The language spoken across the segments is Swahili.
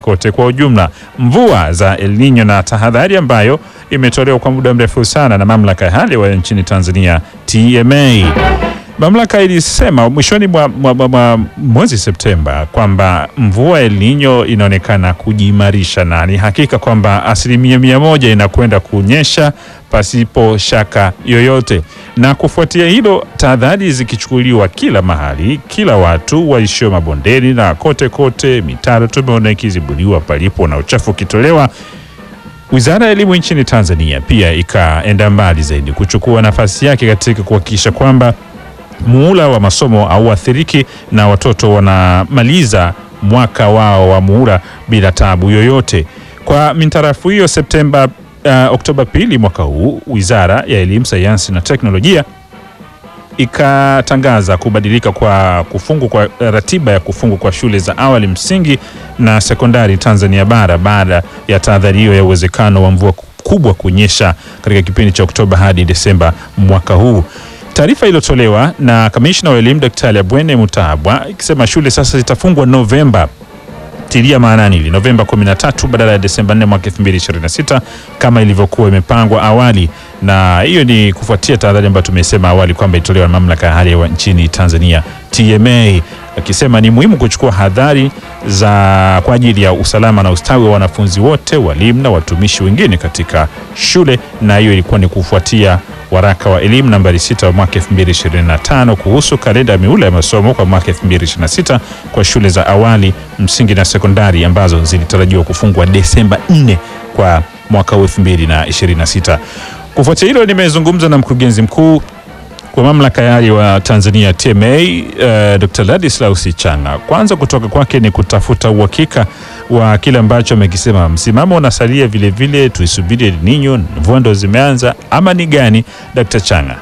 kote kwa ujumla. Mvua za El Nino na tahadhari ambayo imetolewa kwa muda mrefu sana na mamlaka ya hali ya hewa nchini Tanzania TMA. Mamlaka ilisema mwishoni mwa, mwa, mwa, mwa mwezi Septemba kwamba mvua El Nino inaonekana kujiimarisha na ni hakika kwamba asilimia mia moja inakwenda kunyesha pasipo shaka yoyote. Na kufuatia hilo, tahadhari zikichukuliwa kila mahali, kila watu waishio mabondeni na kote kote, mitaro tumeona ikizibuliwa palipo na uchafu ukitolewa. Wizara ya Elimu nchini Tanzania pia ikaenda mbali zaidi kuchukua nafasi yake katika kuhakikisha kwamba muhula wa masomo hauathiriki na watoto wanamaliza mwaka wao wa muhula bila tabu yoyote. Kwa mintarafu hiyo, Septemba uh, Oktoba pili mwaka huu, Wizara ya Elimu, Sayansi na Teknolojia ikatangaza kubadilika kwa kufungu kwa ratiba ya kufungu kwa shule za awali msingi na sekondari Tanzania bara baada ya tahadhari hiyo ya uwezekano wa mvua kubwa kunyesha katika kipindi cha Oktoba hadi Desemba mwaka huu. Taarifa iliyotolewa na kamishna wa elimu Daktari Abwene Mutabwa ikisema shule sasa zitafungwa Novemba tilia maanani hili Novemba 13 badala ya Desemba 4 mwaka 2026 kama ilivyokuwa imepangwa awali, na hiyo ni kufuatia tahadhari ambayo tumesema awali kwamba ilitolewa na mamlaka ya hali ya hewa nchini Tanzania TMA, akisema ni muhimu kuchukua hadhari za kwa ajili ya usalama na ustawi wa wanafunzi wote, walimu na watumishi wengine katika shule, na hiyo ilikuwa ni kufuatia waraka wa elimu nambari 6 wa mwaka 2025 kuhusu kalenda ya miula ya masomo kwa mwaka 2026 kwa shule za awali msingi na sekondari ambazo zilitarajiwa kufungwa Desemba 4 kwa mwaka 2026. Kufuatia hilo, nimezungumza na mkurugenzi mkuu kwa mamlaka ya hali wa Tanzania TMA, uh, Dr. Ladislaus Changa. Kwanza kutoka kwake ni kutafuta uhakika wa kile ambacho amekisema, msimamo unasalia vile vile, tuisubiri El Nino, mvua ndo zimeanza ama ni gani, Dr. Changa?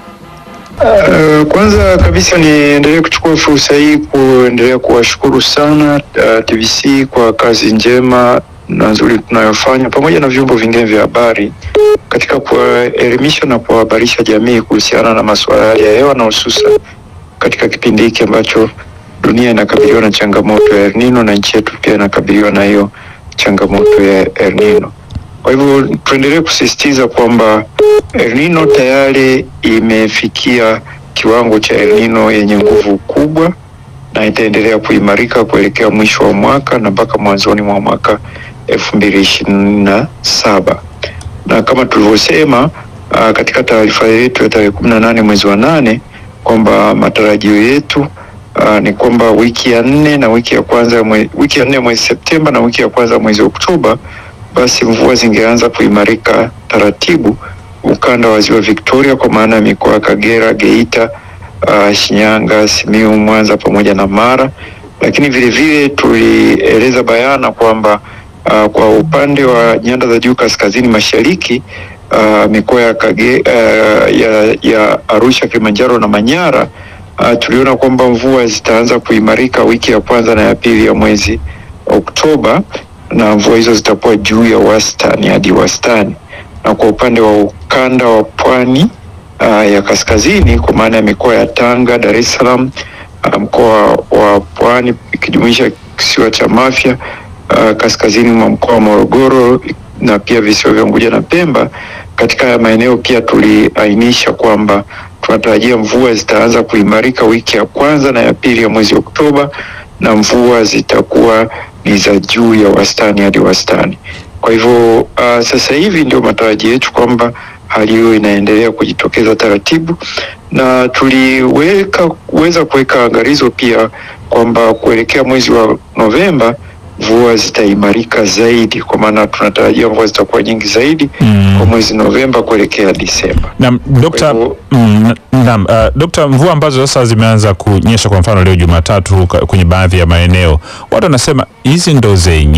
Uh, kwanza kabisa niendelee kuchukua fursa hii kuendelea kuwashukuru sana uh, TBC kwa kazi njema na nzuri tunayofanya pamoja na vyombo vingine vya habari katika kuwaelimisha na kuwahabarisha jamii kuhusiana na masuala ya hali ya hewa na hususan katika kipindi hiki ambacho dunia inakabiliwa na changamoto ya El Nino na nchi yetu pia inakabiliwa na hiyo changamoto ya El Nino. Kwa hivyo tuendelee kusisitiza kwamba El Nino tayari imefikia kiwango cha El Nino yenye nguvu kubwa na itaendelea kuimarika kuelekea mwisho wa mwaka na mpaka mwanzoni mwa mwaka elfu mbili ishirini na saba na kama tulivyosema uh, katika taarifa yetu ya tarehe kumi na nane mwezi wa nane kwamba matarajio yetu uh, ni kwamba wiki ya nne na wiki ya kwanza mwe, wiki ya nne mwezi Septemba na wiki ya kwanza mwezi Oktoba basi mvua zingeanza kuimarika taratibu ukanda wa ziwa Victoria kwa maana ya mikoa ya Kagera, Geita, uh, Shinyanga, Simiyu, Mwanza pamoja na Mara, lakini vile vile tulieleza bayana kwamba uh, kwa upande wa nyanda za juu kaskazini mashariki uh, mikoa ya, Kage, uh, ya, ya Arusha, Kilimanjaro na Manyara uh, tuliona kwamba mvua zitaanza kuimarika wiki ya kwanza na ya pili ya mwezi Oktoba na mvua hizo zitakuwa juu ya wastani hadi wastani, na kwa upande wa ukanda wa pwani uh, ya kaskazini kwa maana ya mikoa ya Tanga, Dar es Salaam, uh, mkoa wa Pwani ikijumuisha kisiwa cha Mafia, uh, kaskazini mwa mkoa wa Morogoro na pia visiwa vya Unguja na Pemba. Katika haya maeneo pia tuliainisha kwamba tunatarajia mvua zitaanza kuimarika wiki ya kwanza na ya pili ya mwezi Oktoba, na mvua zitakuwa ni za juu ya wastani hadi wastani. Kwa hivyo uh, sasa hivi ndio matarajio yetu kwamba hali hiyo inaendelea kujitokeza taratibu, na tuliweka weza kuweka angalizo pia kwamba kuelekea mwezi wa Novemba mvua zitaimarika zaidi, kwa maana tunatarajia mvua zitakuwa nyingi zaidi Mm. kwa mwezi Novemba kuelekea Disemba. Naam, Dokta, Kwa hivyo- mm, naam, uh, Dokta, mvua ambazo sasa zimeanza kunyesha kwa mfano leo Jumatatu ka- kwenye baadhi ya maeneo, watu wanasema hizi ndo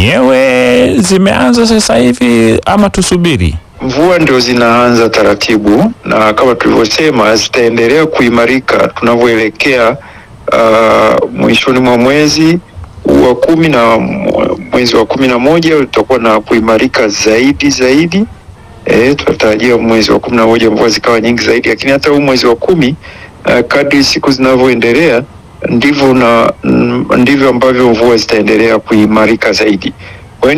zenyewe zimeanza sasa hivi ama tusubiri? Mvua ndio zinaanza taratibu, na kama tulivyosema zitaendelea kuimarika tunavyoelekea uh, mwishoni mwa mwezi wa kumi na mw- mwezi wa kumi na moja utakuwa na kuimarika zaidi zaidi. E, tunatarajia mwezi wa kumi na moja mvua zikawa nyingi zaidi, lakini hata huu mwezi wa kumi uh, kadri siku zinavyoendelea ndivyo na mm, ndivyo ambavyo mvua zitaendelea kuimarika zaidi.